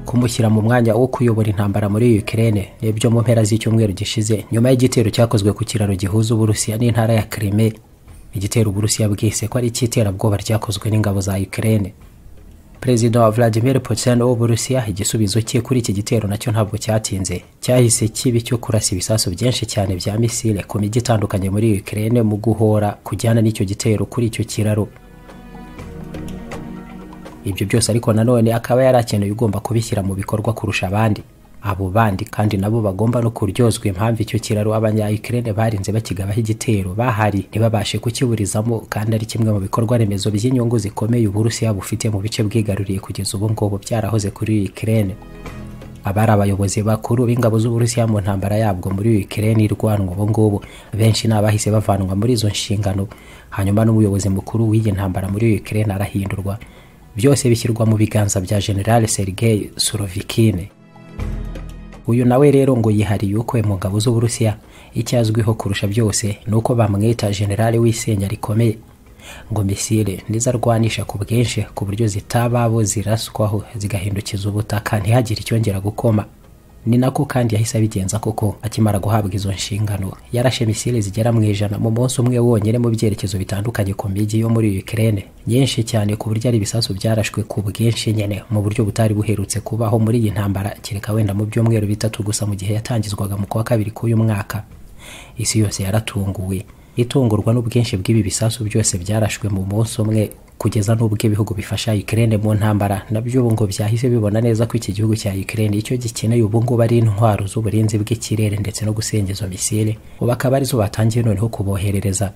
kumushyira mu mwanya wo kuyobora intambara muri Ukraine nibyo mu mpera z'icyumweru gishize nyuma y'igitero cyakozwe ku kiraro gihuza Uburusiya n'intara ya Crimea igitero Uburusiya bwise ko ari icy'iterabwoba ryakozwe n'ingabo za Ukraine Perezida wa Vladimir Putin w'Uburusiya igisubizo cye kuri iki gitero nacyo ntabwo cyatinze cyahise kibi cyo kurasa ibisasu byinshi cyane bya misile ku mijyi itandukanye muri Ukraine mu guhora kujyana n'icyo gitero kuri icyo kiraro ibyo byose ariko nanone akaba yari akeneye ugomba kubishyira mu bikorwa kurusha abandi abo bandi kandi nabo bagomba no kuryozwa impamvu icyo kiraro abanyayikirere barinze bakigabaho igitero bahari ntibabashe kukiburizamo kandi ari kimwe mu bikorwa remezo by'inyungu zikomeye uburusiya bufite mu bice bwigaruriye kugeza ubu ngubu byarahoze kuri ikirere abari abayobozi bakuru b'ingabo z'uburusiya mu ntambara yabwo muri Ukraine irwanwa ubu ngubu benshi ni abahise bavanwa muri izo nshingano hanyuma n'umuyobozi mukuru w'iyi ntambara muri Ukraine arahindurwa byose bishyirwa mu biganza bya General Sergei Surovikin uyu nawe rero ngo yihariye uko mu ngabo z'uburusiya icyo azwiho kurusha byose ni uko bamwita generale w'isenya rikomeye ngo misile ntizarwanisha ku bwinshi ku buryo zitababo ziraswaho zigahindukiza ubutaka ntihagire icyongera gukoma ni nako kandi yahise abigenza koko akimara guhabwa izo nshingano yarashe misile zigera mu ijana mu munsi umwe wonyine mu byerekezo bitandukanye ku mijyi yo muri Ukraine nyinshi cyane ku buryo ari ibisasu byarashwe ku bwinshi nyene mu buryo butari buherutse kubaho muri iyi ntambara kereka wenda mu byumweru bitatu gusa mu gihe yatangizwaga mu kwa kabiri k'uyu mwaka isi yose yaratunguwe itungurwa n'ubwinshi bw'ibi bisasu byose byarashwe mu munsi umwe kugeza n'ubwo ibihugu bifasha Ukraine mu ntambara nabyo ubu ngo byahise bibona neza ko iki gihugu cya Ukraine icyo gikeneye ubu ngubu ari intwaro z'uburinzi bw'ikirere ndetse no gusenya izo misile ubu akaba arizo batangiye noneho kuboherereza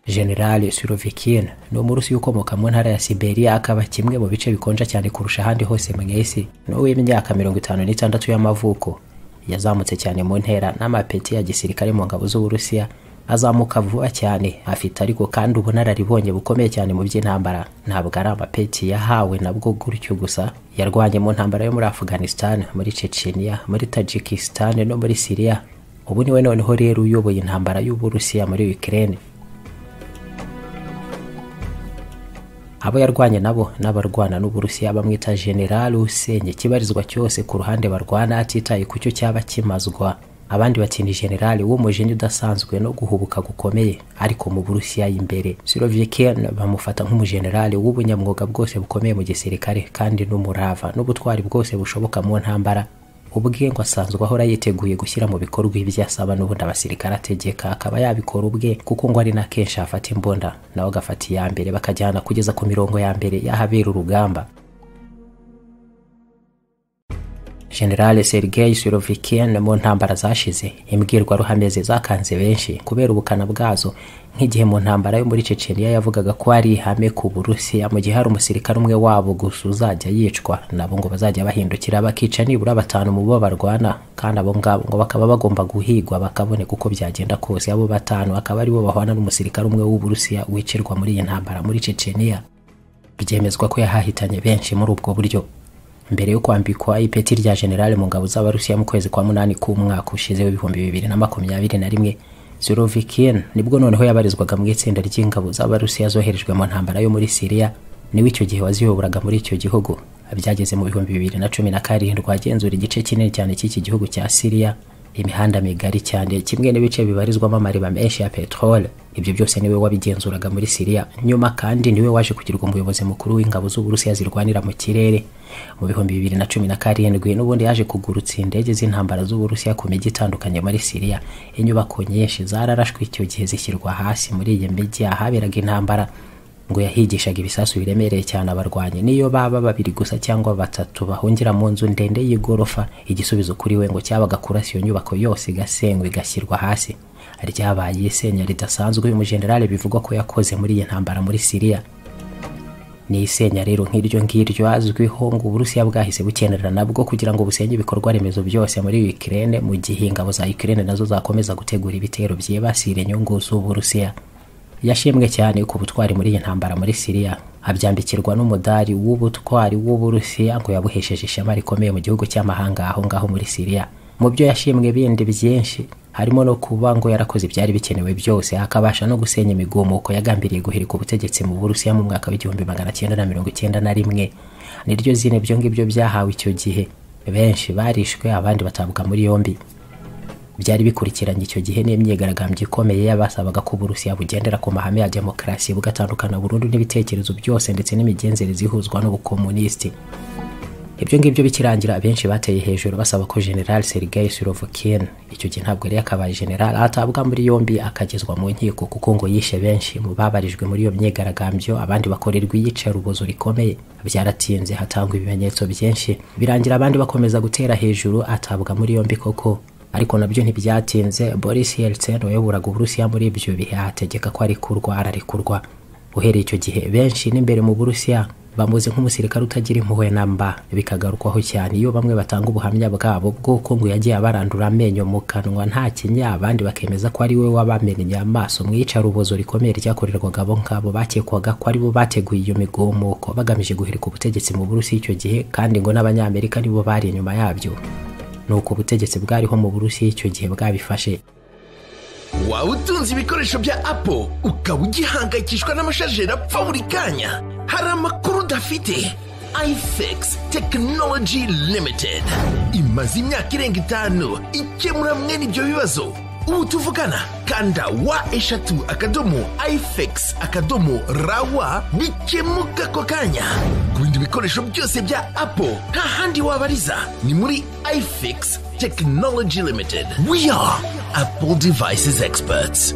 General Surovikin ni umurusi ukomoka mu ntara ya Siberia akaba kimwe mu bice bikonja cyane kurusha ahandi hose mu isi ni uw'imyaka mirongo itanu n'itandatu y'amavuko yazamutse cyane mu ntera n'amapeti ya gisirikare mu ngabo z'uburusiya azamuka vuba cyane afite ariko kandi ubunararibonye bukomeye cyane mu by'intambara ntabwo ari amapeti yahawe nabwo gutyo gusa yarwanye mu ntambara yo muri afghanistan muri chechenia muri tajikistan no muri syria ubu niwe noneho rero uyoboye intambara y'uburusiya muri ukraine abo yarwanye nabo n'abarwana n'uburusiya bamwita general usenya ikibarizwa cyose ku ruhande barwana atitaye ku cyo cyaba kimazwa abandi bati ni generali w'umujinya udasanzwe no guhubuka gukomeye ariko mu burusiya imbere sirovikin bamufata nk'umujenerali w'ubunyamwuga bwose bukomeye mu gisirikare kandi n'umurava n'ubutwari bwose bushoboka mu ntambara ubwe ngo asanzwe ahora yiteguye gushyira mu bikorwa ibyo asaba n'ubundi abasirikare ategeka akaba yabikora ubwe kuko ngo ari na kenshi afata imbunda nawe agafata iya mbere bakajyana kugeza ku mirongo ya mbere y'ahabera urugamba General Sergei Surovikin mu ntambara zashize imbwirwaruhame ze zakanze benshi kubera ubukana bwazo nk'igihe mu ntambara yo muri Chechenia yavugaga ko ari ihame ku Burusiya mu gihe hari umusirikare umwe wabo gusa uzajya yicwa nabo ngo bazajya bahindukira bakica nibura batanu mu bo barwana kandi abo ngabo ngo bakaba bagomba guhigwa bakaboneka uko byagenda kose abo batanu akaba aribo bahwana n'umusirikare umwe w'Uburusiya wicirwa muri iyi ntambara muri Chechenia byemezwa ko yahahitanye benshi muri ubwo buryo mbere yo kwambikwa ipeti rya generale mu ngabo z'abarusiya mu kwezi kwa munani k'umwaka ushize w'ibihumbi bibiri na makumyabiri na rimwe zurovikin nibwo noneho yabarizwaga mu itsinda ry'ingabo z'abarusiya zoherejwe mu ntambara yo muri siriya niwe icyo gihe waziyoboraga muri icyo gihugu byageze mu bihumbi bibiri na cumi na karindwi agenzura igice kinini cyane cy'iki gihugu cya siriya imihanda migari cyane kimwe n'ibice bibarizwamo amariba menshi ya peteroli ibyo byose niwe wabigenzuraga muri siriya nyuma kandi niwe waje kugirwa umuyobozi mukuru w'ingabo z'uburusiya zirwanira mu kirere mu bihumbi bibiri na cumi na karindwi n'ubundi yaje kugurutsa indege z'intambara z'uburusiya ku mijyi itandukanye muri siriya inyubako nyinshi zararashwe icyo gihe zishyirwa hasi muri iyi mijyi ahaberaga intambara ngo yahigishaga ibisasu biremereye cyane abarwanyi niyo baba babiri gusa cyangwa batatu bahungira mu nzu ndende y'igorofa igisubizo kuri we ngo cyabaga kurasa iyo nyubako yose igasenywa igashyirwa hasi ryabaye isenya ridasanzwe uyu mujenerali bivugwa ko yakoze muri iyi ntambara muri siriya ni isenya rero nk'iryo ngiryo azwiho ngo uburusiya bwahise bukenerera nabwo kugira ngo busenye ibikorwa remezo byose muri Ukraine mu gihe ingabo za Ukraine nazo zakomeza gutegura ibitero byibasira inyungu z'uburusiya yashimwe cyane ku butwari muri iyi ntambara muri siriya abyambikirwa n'umudari w'ubutwari w'uburusiya ngo yabuhesheje ishema rikomeye mu gihugu cy'amahanga aho ngaho muri siriya mu byo yashimwe bindi byinshi harimo no kuba ngo yarakoze ibyari bikenewe byose akabasha no gusenya imigumuko yagambiriye guhirika ubutegetsi mu burusiya mu mwaka w'igihumbi magana cyenda na mirongo icyenda na rimwe niryo zine ibyo ngibyo byahawe icyo gihe benshi barishwe abandi batabwa muri yombi byari bikurikiranye icyo gihe n'imyigaragambyo ikomeye y'abasabaga ko uburusiya bugendera ku mahame ya demokarasi bugatandukana burundu n'ibitekerezo byose ndetse n'imigenzereze ihuzwa n'ubukomunisiti ibyo ngibyo bikirangira abenshi bateye hejuru basaba ko general sergei surovikin icyo gihe ntabwo yari yakabaye general atabwa muri yombi akagezwa mu nkiko kuko ngo yishe benshi mu babarijwe muri iyo myigaragambyo abandi bakorerwa iyicarubozo rikomeye byaratinze hatangwa ibimenyetso byinshi birangira abandi bakomeza gutera hejuru atabwa muri yombi koko ariko nabyo ntibyatinze boris yeltsin wayoboraga uburusiya muri ibyo bihe ategeka ko arikurwa ararikurwa uhereye icyo gihe benshi n'imbere mu burusiya bamuzi nk'umusirikare utagira impuhwe na mba bikagarukwaho cyane iyo bamwe batanga ubuhamya bwabo bw'uko ngo yagiye abarandura amenyo mu kanwa nta kinya abandi bakemeza ko ari we wabamennye amaso mu iyicarubozo rikomeye ryakorerwaga abo ngabo bakekwaga ko ari bo bateguye iyo migumuko bagamije guhirika ubutegetsi mu burusiya icyo gihe kandi ngo n'abanyamerika nibo bari inyuma yabyo nuko ubutegetsi bwariho mu burusiya icyo gihe bwabifashe waba utunze ibikoresho bya apo ukaba ugihangayikishwa n'amashajeri apfa buri kanya hari amakuru udafite ifx tekinoloji limitedi imaze imyaka irenga itanu ikemura mwene ibyo bibazo ubu tuvugana kanda wa eshatu akadomo ifx akadomo rawa bikemuka ako kanya ku bindi bikoresho byose bya apo nta handi wabariza ni muri ifx tekinoloji limitedi we are apple devices experts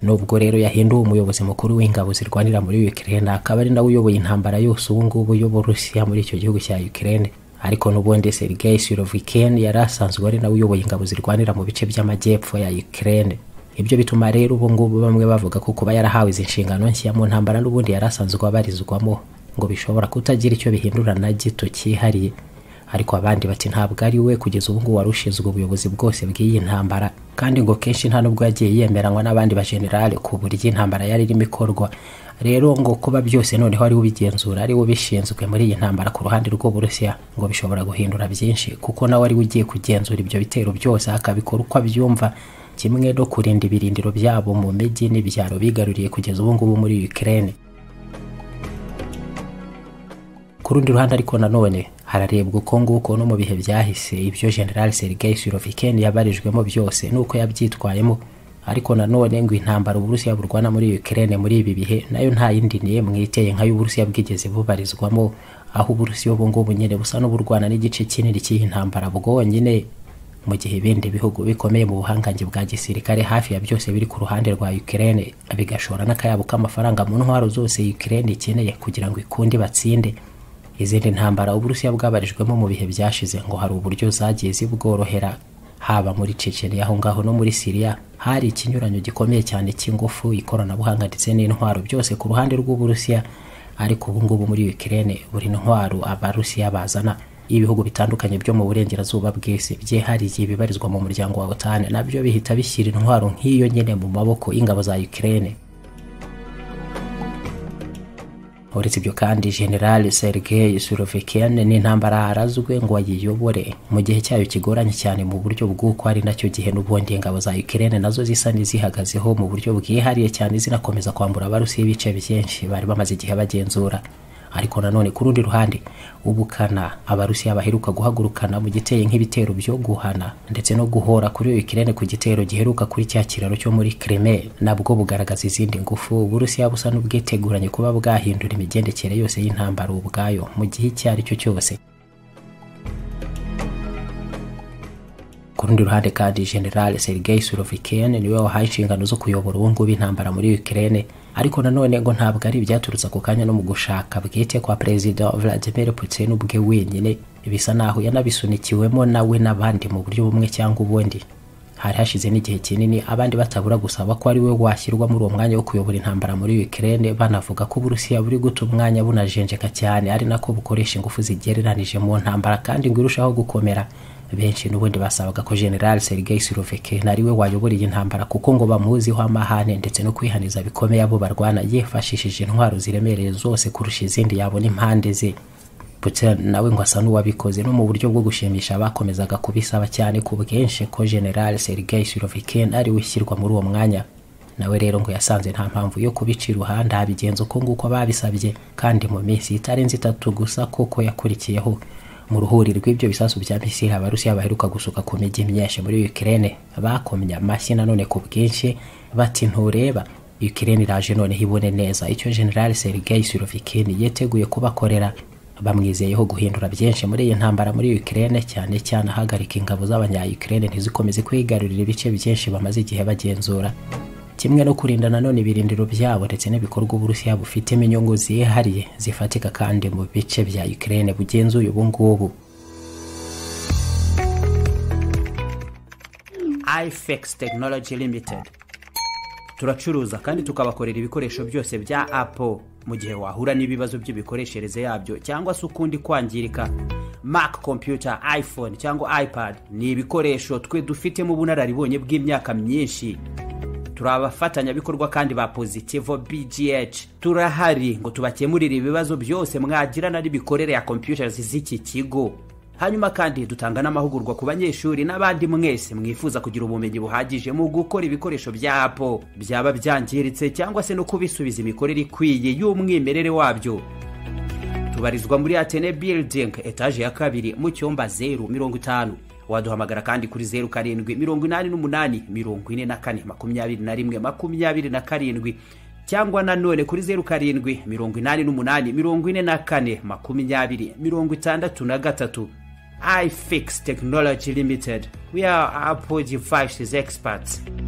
nubwo rero yahinduwe umuyobozi mukuru w'ingabo zirwanira muri Ukraine akaba ari nawe uyoboye intambara yose ubu ngubu y'uburusiya muri icyo gihugu cya Ukraine ariko n'ubundi Sergei Surovikin yari asanzwe ari nawe uyoboye ingabo zirwanira mu bice by'amajyepfo ya Ukraine ibyo bituma rero ubu ngubu bamwe bavuga ko kuba yarahawe izi nshingano nshya mu ntambara n'ubundi yari asanzwe abarizwamo ngo bishobora kutagira icyo bihindura na gito cyihariye ariko abandi bati ntabwo ari we kugeza ubu ngubu wari ushinzwe ubuyobozi bwose bw'iyi ntambara kandi ngo kenshi nta nubwo yagiye yemeranywa n'abandi bajenerali ku buryo intambara yari irimo ikorwa rero ngo kuba byose noneho ari we ubigenzura ari we ubishinzwe muri iyi ntambara ku ruhande rw'uburusiya ngo bishobora guhindura byinshi kuko nawe ari we ugiye kugenzura ibyo bitero byose akabikora uko abyumva kimwe no kurinda ibirindiro byabo mu mijyi n'ibyaro bigaruriye kugeza ubu ngubu muri Ukraine ku rundi ruhande ariko nanone hararebwa uko nguko no mu bihe byahise ibyo general sergei suroviken yabarijwemo byose nuko yabyitwayemo ariko nanone ngo intambara uburusiya burwana muri ukraine muri ibi bihe nayo nta yindi n'imwe iteye nk'ay'uburusiya bwigeze bubarizwamo aho uburusiya ubu ngubu nyine busa n'uburwana n'igice kinini cy'iyi ntambara bwonyine mu gihe ibindi bihugu bikomeye mu buhangange bwa gisirikare hafi ya byose biri ku ruhande rwa ukraine bigashora n'akayabo k'amafaranga mu ntwaro zose ukraine ikeneye kugira ngo ikundi batsinde izindi ntambara uburusiya bwabarijwemo mu bihe byashize ngo hari uburyo zagiye zibworohera haba muri ceceni aho ngaho no muri siriya hari ikinyuranyo gikomeye cyane cy'ingufu ikoranabuhanga ndetse n'intwaro byose ku ruhande rw'uburusiya ariko ubu ngubu muri ukirere buri ntwaro abarusiya bazana ibihugu bitandukanye byo mu burengerazuba bw'isi byihariye ibibarizwa mu muryango wa otani nabyo bihita bishyira intwaro nk'iyo nyine mu maboko y'ingabo za ukirere uretse ibyo kandi general sergei surovikin n'intambara arazwe ngo ayiyobore mu gihe cyayo kigoranye cyane mu buryo bw'uko ari nacyo gihe n'ubundi ingabo za ukraine nazo zisa n'izihagazeho mu buryo bwihariye cyane zinakomeza kwambura abarusiya ibice byinshi bari bamaze igihe bagenzura ariko nanone ku rundi ruhande ubukana abarusiya baheruka guhagurukana mu giteye nk'ibitero byo guhana ndetse no guhora kuri Ukraine ku gitero giheruka kuri cya kiraro cyo muri Crimea nabwo bugaragaza izindi ngufu uburusiya busa n'ubwiteguranye kuba bwahindura imigendekere yose y'intambara ubwayo mu gihe icyo ari cyo cyose ku rundi ruhande kandi general sergei surovikin niwe wahaye inshingano zo kuyobora ubu ngubu intambara muri Ukraine ariko nanone ngo ntabwo ari ibyaturutse ako kanya no mu gushaka bwite kwa perezida vladimir putin ubwe wenyine bisa naho yanabisunikiwemo nawe n'abandi mu buryo bumwe cyangwa ubundi hari hashize n'igihe kinini abandi batabura gusaba ko ari we washyirwa muri uwo mwanya wo kuyobora intambara muri Ukraine banavuga ko uburusiya buri guta umwanya bunajenjeka cyane ari nako bukoresha ingufu zigereranije mu ntambara kandi ngo irushaho gukomera benshi n'ubundi basabaga ko general sergei surovikin ari we wayobora iyi ntambara kuko ngo bamuziho amahane ndetse no kwihaniza bikomeye abo barwana yifashishije intwaro ziremereye zose kurusha izindi yabona impande ze putin nawe ngo asa n'uwabikoze no mu buryo bwo gushimisha abakomezaga kubisaba cyane ku bwinshi ko general sergei surovikin ari we ushyirwa muri uwo mwanya nawe rero ngo yasanze nta mpamvu yo kubica iruhande habigenza uko nguko babisabye kandi mu minsi itarenze itatu gusa kuko yakurikiyeho mu ruhuri rw'ibyo bisasu bya misiri abarusiya baheruka gusuka ku mijyi myinshi muri ukirene bakomye amashyi nanone ku bwinshi bati ntureba ukirene iraje noneho ibone neza icyo general sergei surovikin yiteguye kubakorera bamwizeyeho guhindura byinshi muri iyi ntambara muri ukirene cyane cyane ahagarika ingabo z'abanyayukirene ntizikomeze kwigarurira ibice byinshi bamaze igihe bagenzura kimwe no kurinda nanone ibirindiro byabo ndetse n'ibikorwa uburusiya bufitemo inyungu zihariye zifatika kandi mu bice bya ukirene bugenzuye ubu ngubu ifex tekinoloji limitedi turacuruza kandi tukabakorera ibikoresho byose bya apple mu gihe wahura n'ibibazo by'imikoreshereze yabyo cyangwa se ukundi kwangirika mac computer iphone cyangwa ipad ni ibikoresho twe dufitemo ubunararibonye bw'imyaka myinshi turi abafatanyabikorwa kandi ba positivo bgh turahari ngo tubakemurire ibibazo byose mwagirana n'imikorere ya computers z'iki kigo hanyuma kandi dutanga n'amahugurwa ku banyeshuri n'abandi mwese mwifuza kugira ubumenyi buhagije mu gukora ibikoresho bya apple byaba byangiritse cyangwa se no kubisubiza imikorere ikwiye y'umwimerere wabyo tubarizwa muri atene building etaje ya kabiri mu cyumba zeru mirongo itanu waduhamagara kandi kuri zeru karindwi mirongo inani n'umunani mirongo ine na kane makumyabiri na rimwe makumyabiri na karindwi cyangwa nanone kuri zeru karindwi mirongo inani n'umunani mirongo ine na kane makumyabiri mirongo itandatu na gatatu ifix technology limited we are apple devices experts